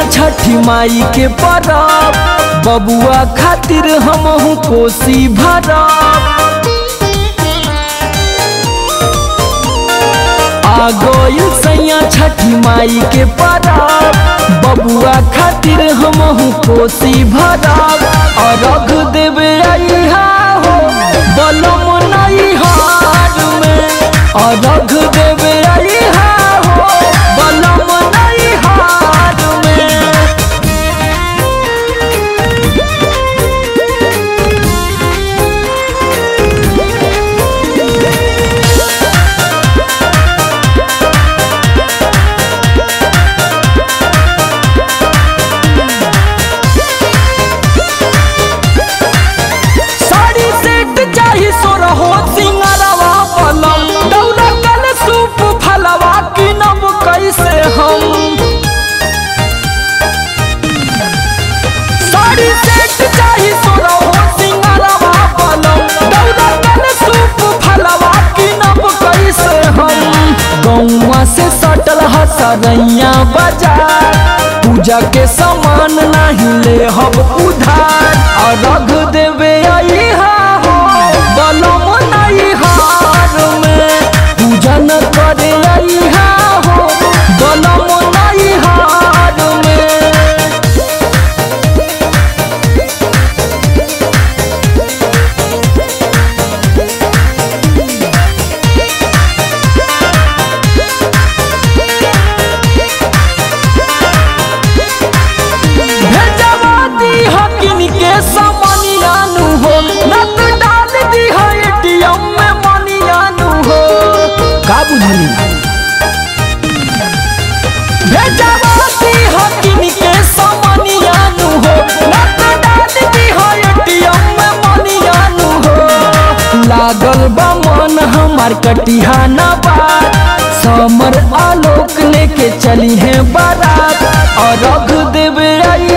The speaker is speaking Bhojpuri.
छठी माई के परब बबुआ खातिर हमहू कोसी भरब आ गइल सैया छठी माई के परब बबुआ खातिर हमहू कोसी भरब अरघ देवे अइहा हो बलम नहीं हार में अरघ देवे अइहा हो बलम नहीं हार में साड़ी सेट चाही सोरहो सिंगरवा पलम दौड़ा कल सूप फलवा किनब कैसे हम साड़ी सेट चाही सोरहो सिंगरवा पलम दौड़ा कल सूप फलवा किनब कैसे हम गौवा से सटल हसरैया बाजार पूजा के सामान नहीं ले हब उधार अरघ देवे अइहा हो बलम नहीं हार में पूजन करे अइहा हो बलम नहीं हार में भेजवा दी हकिन के समनियानु हो नत डाल दी है एटीएम में मनियानु हो का बुझली भेजवा दी हकिन के समनियानु हो नत डाल दी है एटीएम में मनियानु हो लागल बा मन हमार कटिहा ना बात समर आलोक लेके चली है बारात और रख देवे आई